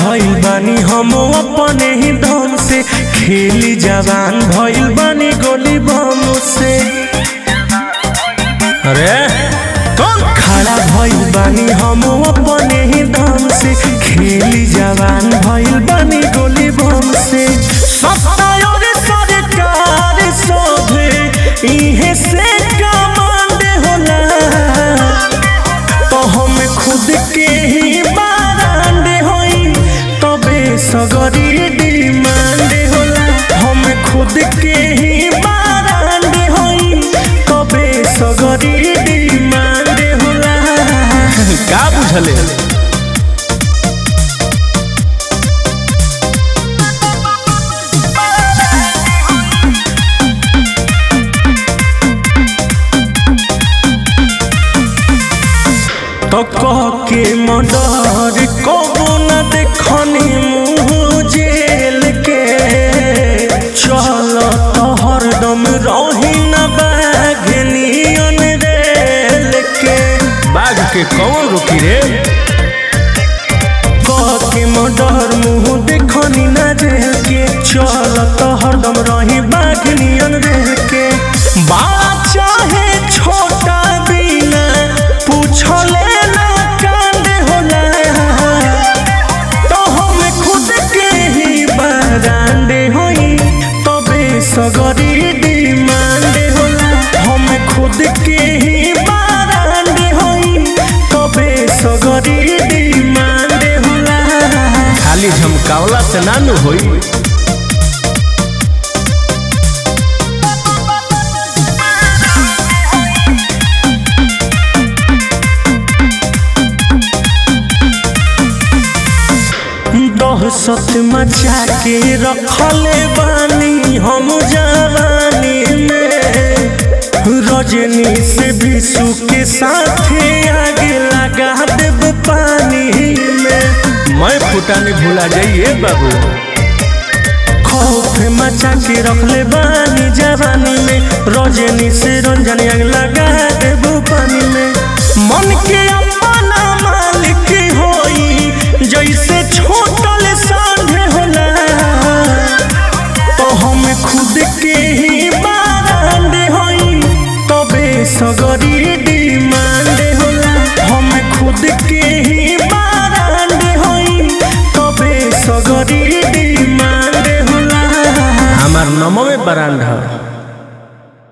भइल बानी हम अपने ही दम से खेली जवान भइल बानी गोली बम से अरे कौन खड़ा भइल बानी हम अपने ही दम से खेली जवान भइल बानी गोली बम से सत्ता और सरकार सोभे इहे से कमांड होला तो हम खुद के ही बारांड होई तबे सगरी डिमांड होला हम खुद के ही बारांड होई तबे सगरी डिमांड होला का बुझले तो कह के मडर कबो न देखनी मुँह जेल के चल तो हरदम रही न बाघनियन रेल के बाघ के कौन रुकी रे कह के मडर मुँह देखनी न जेल के चल तो हरदम रही बाघनियन रेल के बड़ा चाहे छोटा बिना पूछले ना कांड होला तो हम खुद के ही बारांडे होई तबे सगरी डिमांड होला हम खुद के ही बारांडे होई तबे सगरी डिमांड होला खाली झमकावला से ना नु होई दहशत मचा के रखले बानी हम जवानी में रजनी से विशु के साथे आगे लगा देब पानी में मैं फुटाने भुला जाइए बाबू खौफ मचा के रखले बानी जवानी में रजनी से रंजन आग लगा देब पानी में मन के अपना मालिक होई जैसे छोटल सांढे होला तो हम खुद के ही बारांड होई तबे सगरी डिमांड होला हम खुद के ही बारांड होई तबे सगरी डिमांड होला हमार नमो में बरांड है